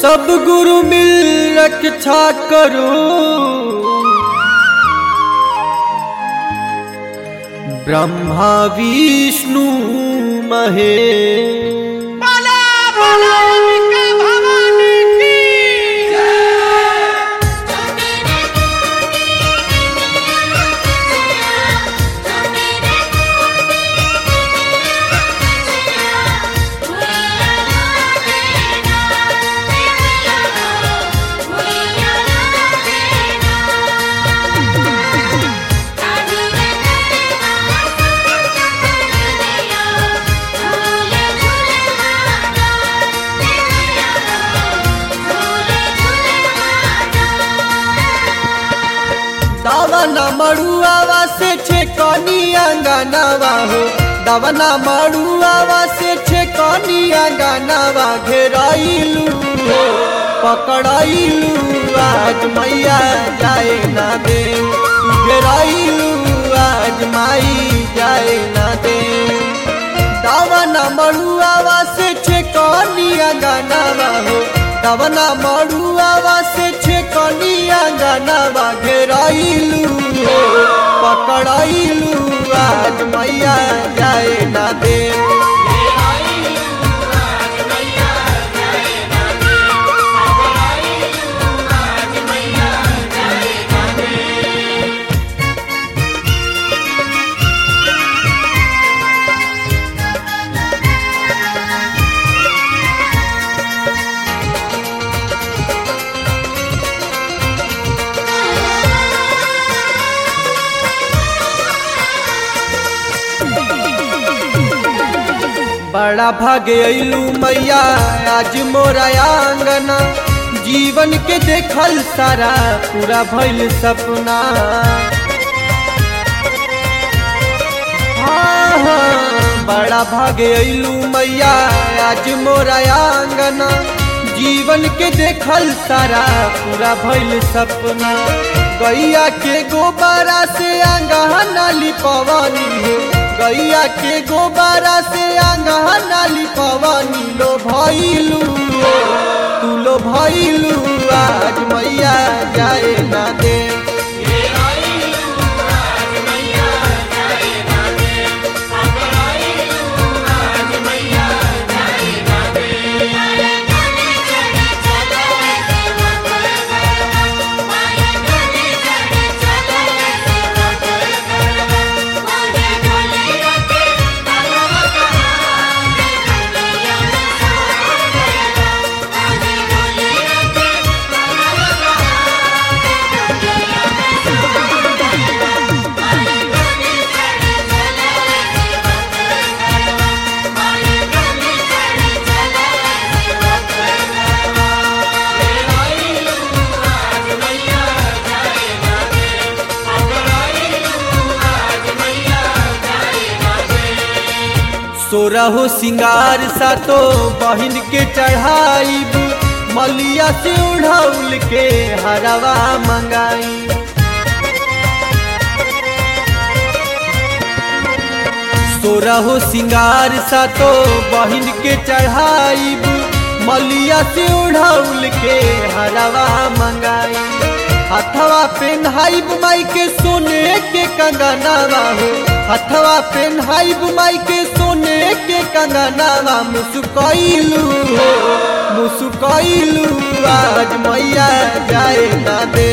सब गुरु मिल रक्षा करो ब्रह्मा विष्णु महेश बोला बोला अंबिका भवानी की दावना मड़ुआवा से छेकनी अंगनावा हो दावना मड़ुआवा से छेकनी अंगनावा घेराइलू हो पकड़ाइलू आज मैया जाए ना दे घेराइलू आज माई जाए ना दे दावना मड़ुआवा से छेकनी अंगनावा हो दावना मड़ुआवा से छेकनी अंगनावा घेराइलू हो पकड़ाइलू आज मैया जाए ना दे बड़ा भागे अइलू मैया आज मोरा आंगना जीवन के देखल सारा पूरा भइल सपना हाँ, हाँ, बड़ा भागे अइलू मैया आज मोरा आंगना जीवन के देखल सारा पूरा भइल सपना गैया के गोबारा से आंगना लिपवानी हो गैया के गोबारा से आंगना लिपवानी लो भइलू हो, तू लो भइलू आज मैया जाए ना दे सोरहो सिंगार सा तो बहिन के चढ़ाइब मलिया से उड़ौल के हरवा मंगाई सोरहो सिंगार सा तो बहिन के चढ़ाइब मलिया से उड़ौल के हरवा मंगाई हथवा पेन्हाइब माई के सोने के कंगनावा हो हथवा पेन्हाइब माई के सोने के कंगनावा मुसुकैलू हो मुसुकैलू आज मैया जाए ना दे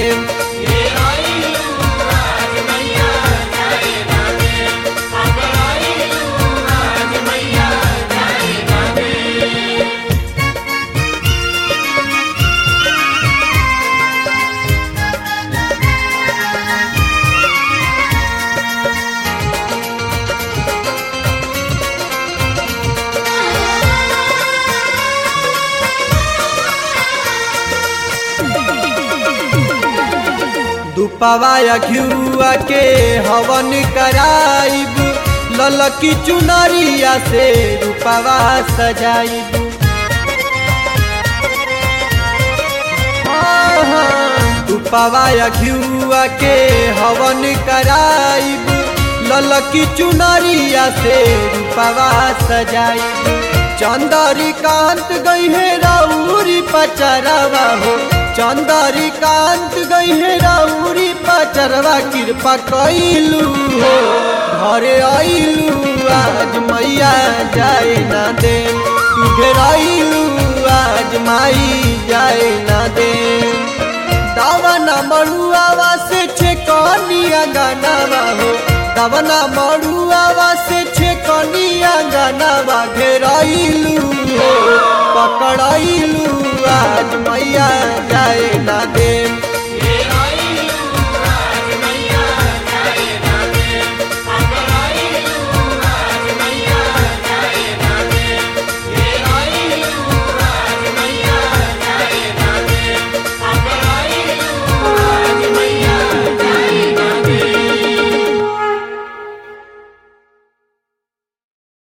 दुपवाया घिउआ के हवन कराइब ललकी चुनरिया से रूपवा सजाइब हाँ, हाँ, दुपवाया घिउआ के हवन कराइब ललकी चुनरिया से रूपवा सजाइब चंदारी कांत गई है राउरी पचरवा हो चंदारी कांत गई है राउरी पचरवा कृपा कैलू हो घरे आइलू आज मैया जाए ना दे तू घेराइलू आज माई जाए ना दे दावना मड़ुआवा से छे कनिया गानावा हो दावना मड़ुआ